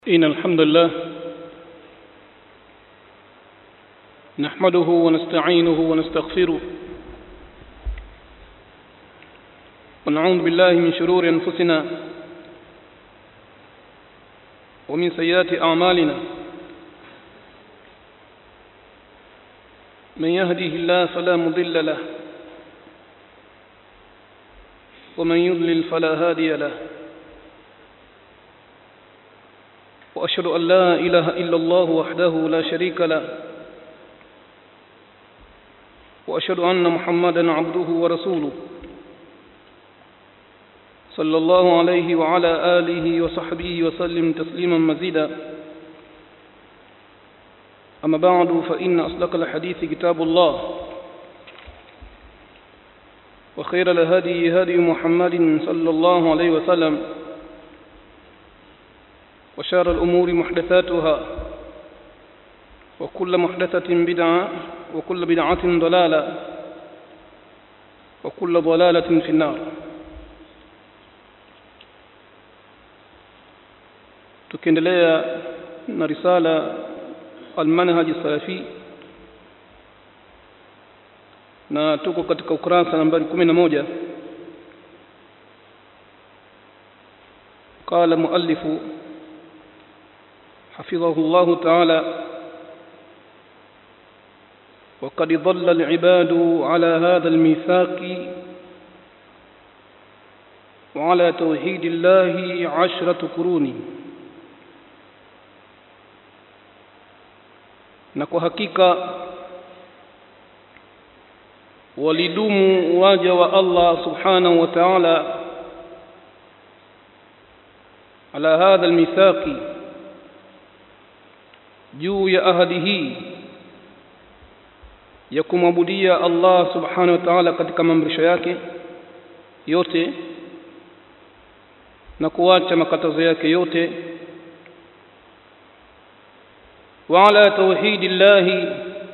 إن الحمد لله نحمده ونستعينه ونستغفره ونعوذ بالله من شرور أنفسنا ومن سيئات أعمالنا من يهده الله فلا مضل له ومن يضلل فلا هادي له وأشهد أن لا إله إلا الله وحده لا شريك له وأشهد أن محمدا عبده ورسوله صلى الله عليه وعلى آله وصحبه وسلم تسليما مزيدا أما بعد فإن أصدق الحديث كتاب الله وخير الهدي هدي محمد صلى الله عليه وسلم وشار الأمور محدثاتها وكل محدثة بدعة وكل بدعة ضلالة وكل ضلالة في النار tukiendelea na risala almanhaji salafi na tuko katika ukurasa nambari kumi na moja قال مؤلف حفظه الله تعالى وقد ظل العباد على هذا الميثاق وعلى توحيد الله عشرة قرون na kwa hakika walidumu waja wa Allah subhanahu wa ta'ala ala hadha almithaqi juu ya ahadi hii ya kumwabudia Allah subhanahu wa ta'ala katika maamrisho yake yote na kuacha makatazo yake yote wa ala tauhidi llahi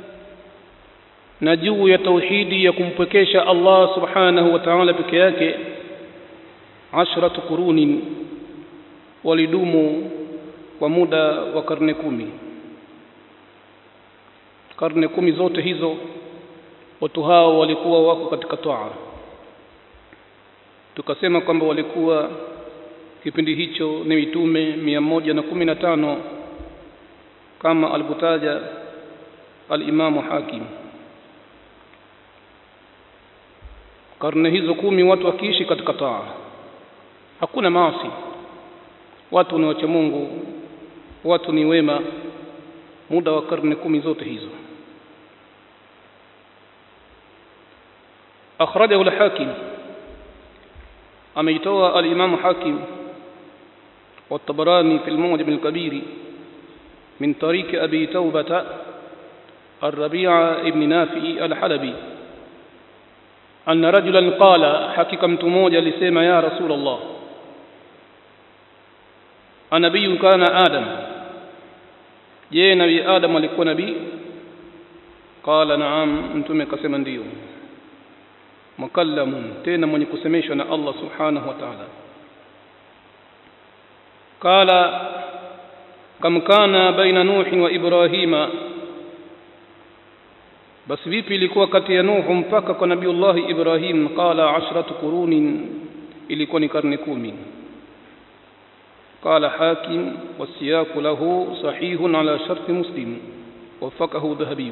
na juu ya tauhidi ya kumpwekesha Allah subhanahu wa ta'ala peke yake ashratu qurunin walidumu kwa muda wa karne kumi karne kumi zote hizo watu hao walikuwa wako katika toa tukasema kwamba walikuwa kipindi hicho ni mitume mia moja na kumi na tano kama alivyotaja alimamu hakim karne hizo kumi watu wakiishi katika taa hakuna maasi watu ni wacha Mungu watu ni wema muda wa karne kumi zote hizo akhrajahu al-hakim ameitoa al-imam hakim والطبراني في المعجم الكبير من طريق أبي توبة الربيع ابن نافع الحلبي أن رجلا قال حكيكم تموجا لسيما يا رسول الله anabiyu kana adam je nabii adam alikuwa nabii qala naam mtume akasema ndiyo mukallamun tena mwenye kusemeshwa na Allah subhanahu wa ta'ala qala kam kana baina nuhi wa ibrahima basi vipi ilikuwa kati ya nuhu mpaka kwa nabiullahi ibrahim qala ashratu qurunin ilikuwa ni karne kumi قال حاكم والسياق له صحيح على شرط مسلم وفقه ذهبي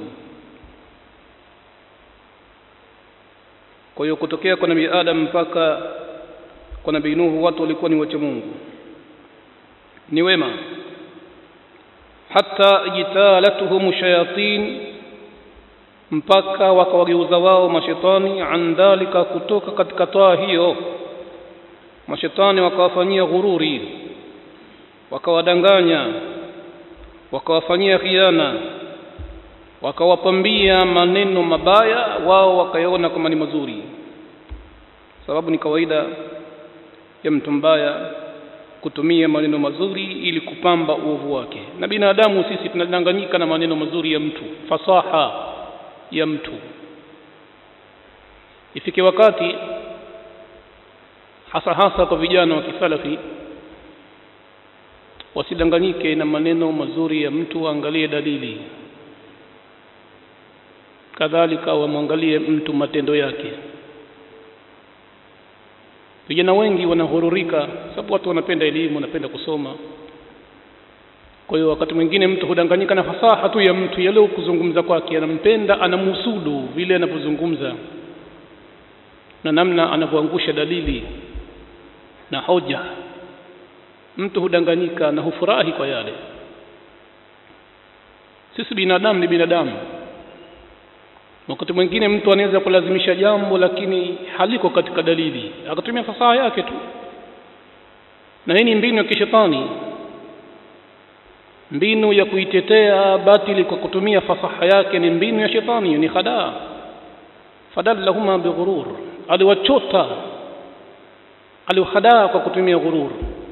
kwa hiyo kutokea kwa nabii adam mpaka kwa nabii nuhu watu walikuwa ni wacha mungu ni wema hata jitalatuhum shayatin mpaka wakawageuza wao mashetani an dhalika kutoka katika toa hiyo mashetani wakawafanyia ghururi wakawadanganya wakawafanyia khiana wakawapambia maneno mabaya wao wakayaona kama ni mazuri sababu ni kawaida ya mtu mbaya kutumia maneno mazuri ili kupamba uovu wake na binadamu sisi tunadanganyika na maneno mazuri ya mtu fasaha ya mtu ifike wakati hasa hasa kwa vijana wa kisalafi wasidanganyike na maneno mazuri ya mtu waangalie dalili kadhalika wamwangalie mtu matendo yake vijana wengi wanahururika sababu watu wanapenda elimu wanapenda kusoma kwa hiyo wakati mwingine mtu hudanganyika na fasaha tu ya mtu yale kuzungumza kwake anampenda anamhusudu vile anavyozungumza na namna anavyoangusha dalili na hoja mtu hudanganyika na hufurahi kwa yale sisi binadamu ni binadamu wakati mwingine mtu anaweza kulazimisha jambo lakini haliko katika dalili akatumia fasaha yake tu na hii ni mbinu ya kishetani mbinu ya kuitetea batili kwa kutumia fasaha yake ni mbinu ya shetani ni khadaa fadallahuma bighurur aliwachota aliwahadaa kwa kutumia ghurur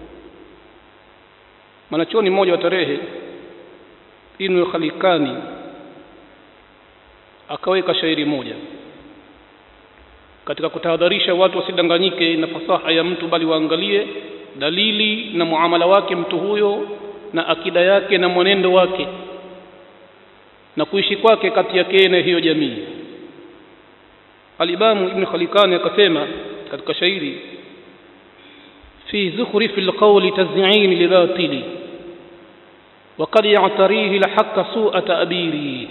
mwanachuoni mmoja wa tarehe Ibn Khalikani akaweka shairi moja katika kutahadharisha watu wasidanganyike na fasaha ya mtu bali waangalie dalili na muamala wake mtu huyo na akida yake na mwenendo wake na kuishi kwake kati yake na hiyo jamii Alimamu Ibn Khalikani akasema katika shairi fi zukhrifi alqawli taz'in libatili وقد يعتريه الحق سوء تأبيره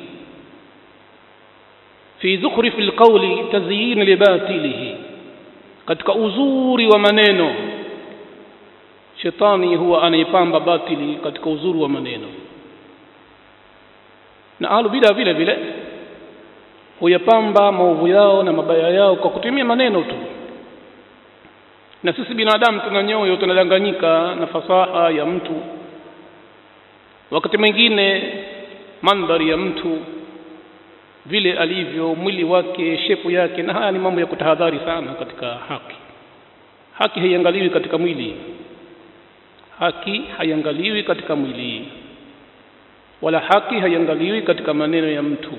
في زخرف القول تزيين لباطله katika uzuri wa maneno shetani huwa anaipamba batili katika uzuri wa maneno na ahlu bida vile vile huyapamba maovu yao na mabaya yao kwa kutumia maneno tu na sisi binadamu tuna nyoyo tunadanganyika na fasaha ya mtu wakati mwingine mandhari ya mtu vile alivyo mwili wake shepu yake na haya ni mambo ya kutahadhari sana katika haki haki haiangaliwi katika mwili haki haiangaliwi katika mwili wala haki haiangaliwi katika maneno ya mtu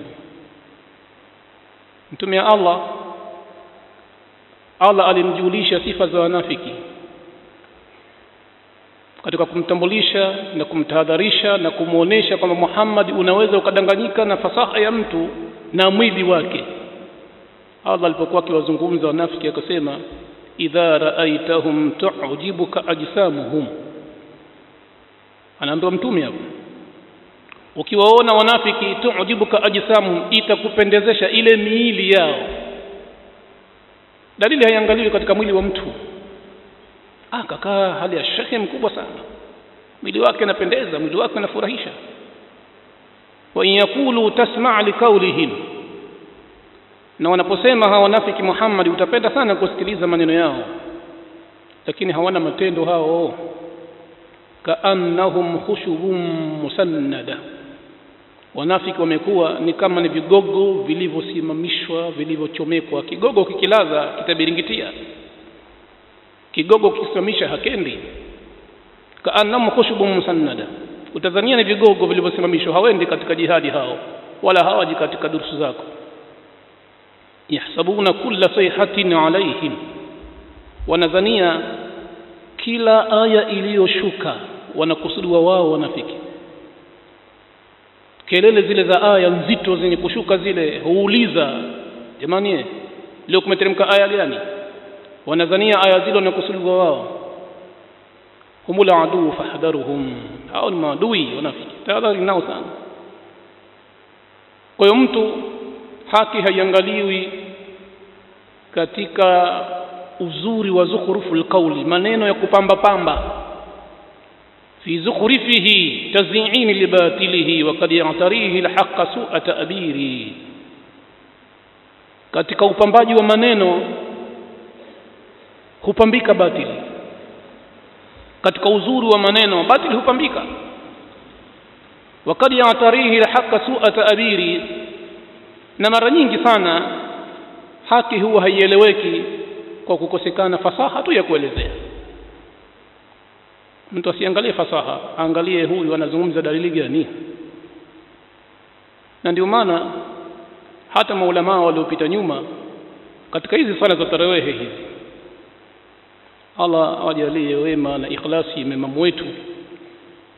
mtume ya Allah Allah alimjulisha sifa za wanafiki katika kumtambulisha na kumtahadharisha na kumwonyesha kwamba Muhammad unaweza ukadanganyika na fasaha ya mtu na mwili wake Allah alipokuwa akiwazungumza wanafiki akasema idha raaitahum tu'jibuka ajsamuhum anaambiwa mtume hapo ukiwaona wanafiki tu'jibuka ajsamuhum itakupendezesha ile miili yao dalili haiangaliwi katika mwili wa mtu akakaa hali ya shekhe mkubwa sana mwili wake unapendeza mwili wake unafurahisha wa in yakulu tasma' liqawlihim na wanaposema hawa wanafiki Muhammad utapenda sana kusikiliza maneno yao lakini hawana matendo hao kaannahum khushubun musannada wanafiki wamekuwa ni kama ni vigogo vilivyosimamishwa vilivyochomekwa kigogo kikilaza kitabiringitia kigogo kikisimamisha hakendi kaannahum khushubun musannada utadhania ni vigogo vilivyosimamishwa hawendi katika jihadi hao wala hawaji katika durusu zako yahsabuna kulla sayhatin alaihim wanadhania kila aya iliyoshuka wanakusudiwa wao wanafiki kelele zile za aya nzito zenye kushuka zile huuliza jamani leo kumeteremka aya gani wanadhania aya zile wanakusudiwa wao humul aduu fahdharuhum hao ni maadui wanafiki tahadhari nao sana kwa hiyo mtu haki haiangaliwi katika uzuri wa zukhruful qawli maneno ya kupamba pamba fi zukhrifihi tazyin libatilihi wa qad ya'tarihi alhaqqa su'a ta'biri katika upambaji wa maneno hupambika batili katika uzuri wa maneno batili hupambika wa qad ya'tarihi alhaqqa su'a ta'biri na mara nyingi sana haki huwa haieleweki kwa kukosekana fasaha tu ya kuelezea mtu asiangalie fasaha angalie huyu anazungumza dalili gani na ndio maana hata maulamaa waliopita nyuma katika hizi swala za tarawehe hizi Allah awajalie wema na ikhlasi imamu wetu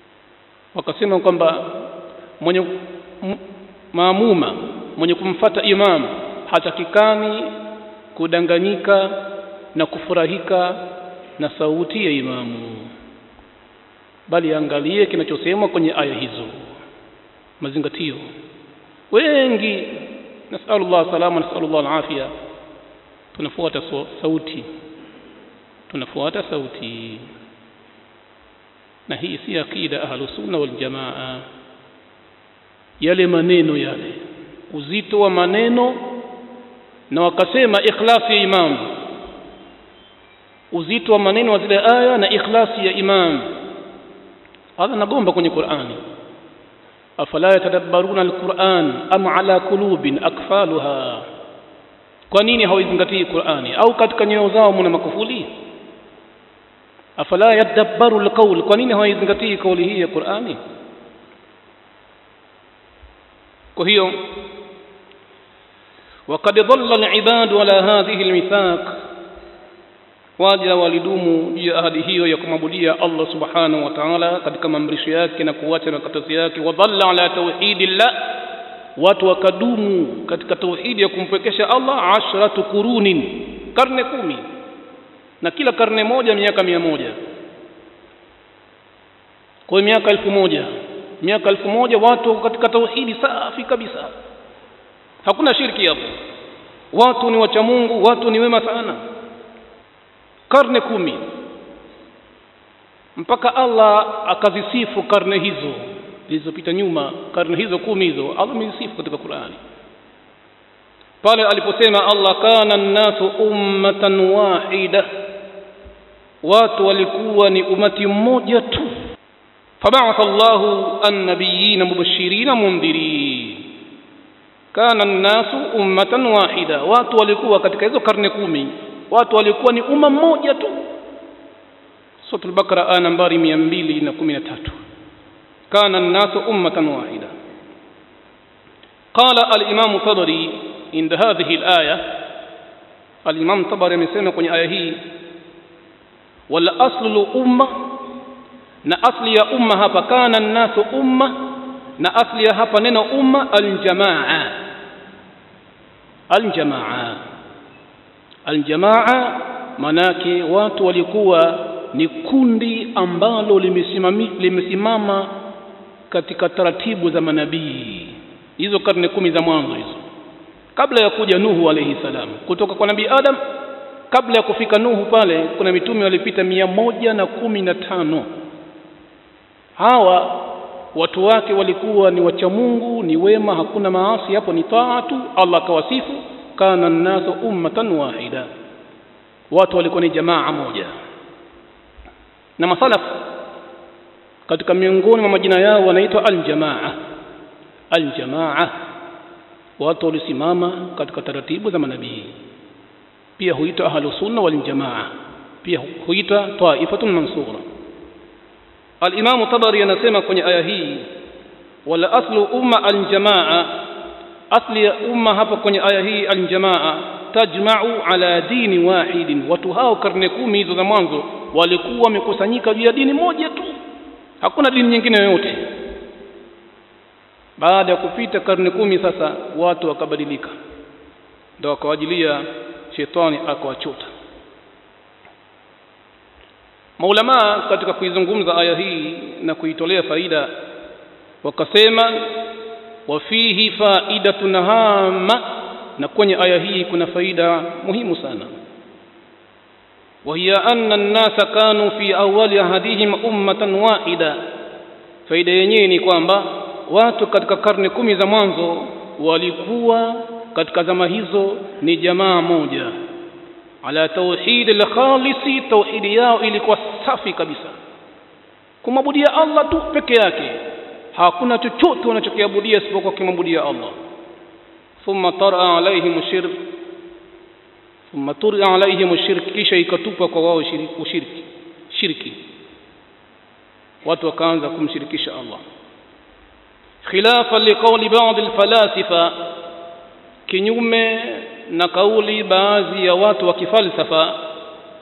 wakasema kwamba mwenye m- maamuma mwenye kumfata imam hatakikani kudanganyika na kufurahika na sauti ya imamu bali angalie kinachosemwa kwenye aya hizo mazingatio wengi nasalullah salama nasalullah alafia tunafuata so, sauti tunafuata sauti na hii si akida ahlusunna waljamaa yale maneno yale uzito wa maneno na wakasema ikhlasi ya imam uzito wa maneno wa zile aya na ikhlasi ya imam hadha nagomba kwenye qurani afala yatadabbaruna alquran am ala qulubin akfaluha kwa nini hawaizingatii qurani au katika nyoyo zao mna makufuli afala yadabbaru alqawl kwa nini hawaizingatii kauli hii ya qurani kwa hiyo وقد ضل العباد على هذه الميثاق waja walidumu juu ya ahadi hiyo ya kumwabudia Allah subhanahu wa ta'ala katika maamrisho yake na kuacha makatazo yake wadhalla ala tauhidillah watu wakadumu katika tauhidi ya kumpwekesha Allah ashratu qurunin karne kumi na kila karne moja miaka mia moja kwa miaka elfu moja miaka elfu moja watu katika tauhidi safi kabisa hakuna shirki hapo watu ni wacha Mungu watu ni wema sana karne kumi mpaka Allah akazisifu karne hizo zilizopita nyuma karne hizo kumi hizo Allah amezisifu katika Qur'ani pale aliposema Allah kana nnasu ummatan wahida watu walikuwa ni umati mmoja tu فبعث الله النبيين مبشرين منذرين kana nnasu ummatan wahida watu walikuwa katika hizo karne kumi watu walikuwa ni umma mmoja tu suratul bakara aya nambari 213 kana nnasu ummatan wahida qala al-imam tabari inda hadhihi al-aya al-imam tabari amesema kwenye aya hii wal aslu umma na asli ya umma hapa kana nnasu umma na asli ya hapa neno umma aljamaa aljamaa aljamaa manake watu walikuwa ni kundi ambalo limesimami limesimama katika taratibu za manabii hizo karne kumi za mwanzo hizo kabla ya kuja Nuhu alayhi salam kutoka kwa nabii Adam kabla ya kufika Nuhu pale kuna mitume walipita mia moja na kumi na tano hawa watu wake walikuwa ni wacha Mungu ni wema hakuna maasi hapo ni taatu Allah akawasifu kana nnasu ummatan wahida watu walikuwa ni jamaa moja na masalaf katika miongoni mwa majina yao wanaitwa aljamaa aljamaa watu walisimama katika taratibu za manabii pia huitwa ahlus sunna wal jamaa pia huitwa taifatun mansura Al-Imam Tabari anasema kwenye aya hii wala aslu umma al-jamaa asli ya umma hapa kwenye aya hii al-jamaa tajma'u ala dini wahidin watu hao karne kumi hizo za mwanzo walikuwa wamekusanyika juu ya dini moja tu hakuna dini nyingine yoyote baada ya kupita karne kumi sasa watu wakabadilika ndio wakawajilia shetani akawachota maulamaa katika kuizungumza aya hii na kuitolea faida wakasema wafihi faidatun hama na kwenye aya hii kuna faida muhimu sana وهي أن الناس كانوا في أول عهدهم أمة واحدة faida yenyewe ni kwamba watu katika karne kumi za mwanzo walikuwa katika zama hizo ni jamaa moja ala tauhid al-khalisi tauhidi yao ilikuwa safi kabisa kumwabudia Allah tu peke yake hakuna chochote wanachokiabudia isipokuwa kimwabudia Allah thumma tara alaihim shirk thumma tura alaihim shirk kisha ikatupa kwa wao ushiriki shirki watu wakaanza kumshirikisha Allah khilafa liqawli ba'd al-falasifa kinyume na kauli baadhi ya watu wa kifalsafa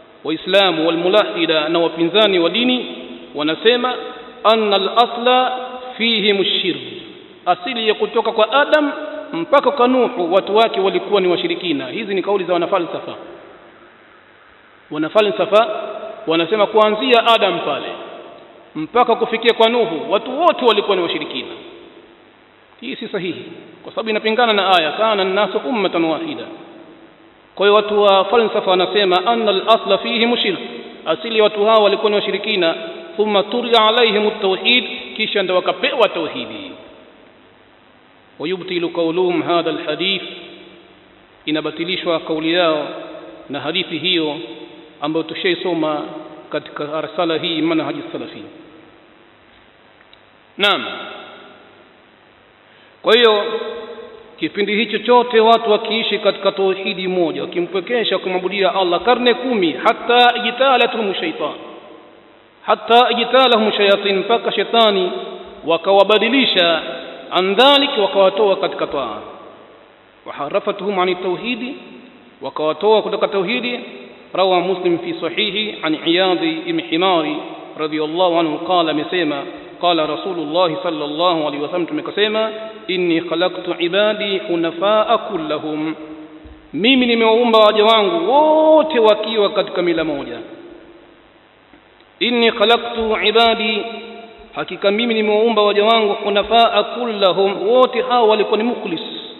waislamu walmulahida na wapinzani wa dini wanasema anna al-asla fihim shirk asili ya kutoka kwa adam mpaka kwa nuhu watu wake walikuwa ni washirikina hizi ni kauli za wanafalsafa wanafalsafa wanasema kuanzia adam pale mpaka kufikia kwa nuhu watu wote walikuwa ni washirikina hii si sahihi kwa sababu inapingana na aya kana nnasu ummatan wahida kwa hiyo watu wa falsafa wanasema anna al-asla fihim shirk asili ya watu hao walikuwa ni washirikina thumma turia alaihim at-tauhid kisha ndio wakapewa tauhidi wayubtilu qawluhum hadha al-hadith inabatilishwa kauli yao na hadithi hiyo ambayo tushaisoma katika arsala hii manhaji salafi naam kwa hiyo kipindi hicho chote watu wakiishi katika tauhidi moja wakimpwekesha kumwabudia Allah karne kumi hata ijtalathum shaitan hata ijtalahum shayatin mpaka shetani wakawabadilisha an dhalik wakawatoa katika taa waharafatuhum ani tauhidi wakawatoa kutoka tauhidi rawa muslim fi sahihi an iyadi ibn himari radiyallahu anhu qala amesema qala rasulullah sallallahu alaihi wasallam tumekasema inni khalaqtu ibadi hunafaa kullahum mimi nimewaumba waja wangu wote wakiwa katika mila moja inni khalaqtu ibadi hakika mimi nimewaumba waja wangu hunafaa kullahum wote hao walikuwa ni mukhlis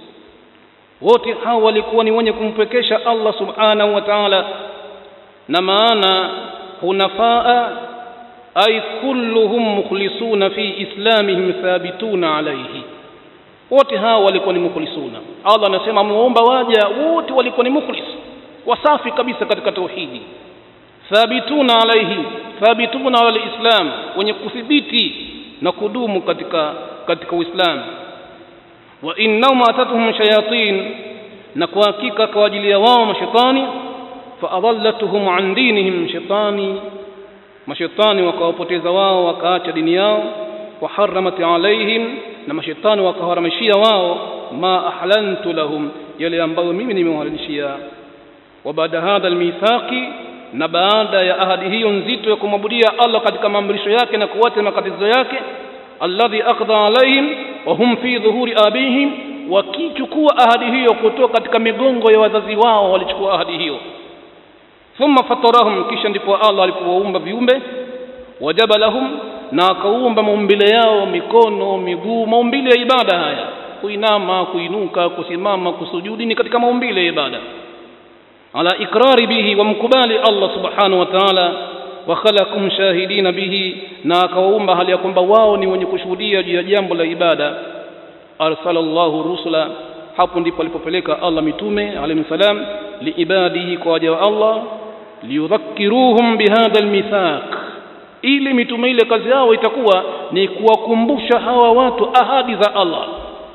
wote hao walikuwa ni wenye kumpekesha Allah subhanahu wa ta'ala na maana hunafaa ay kulluhum mukhlisuna fi islamihim thabituna alayhi wote hao walikuwa ni mukhlisuna Allah anasema amewaomba waja wote walikuwa ni mukhlis wasafi kabisa katika tauhidi thabituna alayhi thabituna ala islam wenye kuthibiti na kudumu katika katika uislamu wa innahum atatuhum shayatin na kwa hakika kwa ajili ya wao mashaitani fa adallatuhum an dinihim shaitani mashaitani wakawapoteza wao wakaacha dini yao wa haramat alaihim na mashaitani wakaharamishia wao ma ahlantu lahum yale ambayo mimi nimewahalalishia wa baada hadha almithaqi na baada ya ahadi hiyo nzito ya kumwabudia Allah katika maamrisho yake na kuwata makatizo yake alladhi aqda alaihim wa hum fi dhuhuri abihim wakichukua ahadi hiyo kutoka katika migongo ya wazazi wao walichukua ahadi hiyo thumma fatarahum kisha ndipo Allah alipowaumba viumbe wajaba lahum na akaumba maumbile yao mikono miguu maumbile ya ibada haya kuinama kuinuka kusimama kusujudi ni katika maumbile ya ibada ala ikrari bihi wa mkubali Allah subhanahu wa ta'ala wa khalaqum shahidina bihi na akawaumba hali ya kwamba wao ni wenye kushuhudia juu ya jambo la ibada arsalallahu rusula hapo ndipo alipopeleka Allah mitume alayhi salam liibadihi kwa waja wa Allah liyudhakkiruhum bihadha almithaq ili mitume ile kazi yao itakuwa ni kuwakumbusha hawa watu ahadi za Allah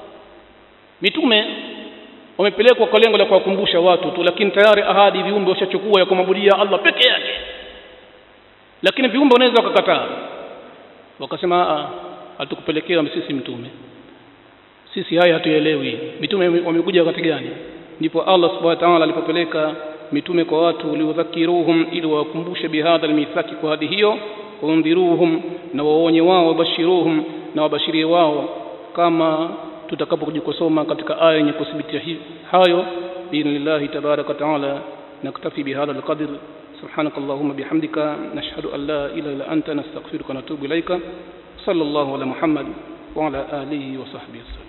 mitume wamepelekwa kwa lengo la kuwakumbusha watu tu lakini tayari ahadi viumbe washachukua ya kumwabudia Allah peke yake lakini viumbe wanaweza wakakataa wakasema a hatukupelekewa sisi mtume sisi haya hatuelewi mitume wamekuja wakati gani ndipo Allah subhanahu wa ta'ala alipopeleka mitume kwa watu liudhakiruhum ili wawakumbushe bihadha almithaki kwa hadi hiyo waundhiruhum na waonye wao wabashiruhum na wabashirie wao kama tutakapokuja kusoma katika aya yenye kuthibitisha hayo biidhnillahi tabaraka taala naktafi bihadha alqadr سبحانك اللهم بحمدك نشهد أن لا إله إلا أنت نستغفرك ونتوب إليك صلى الله على محمد وعلى آله وصحبه وسلم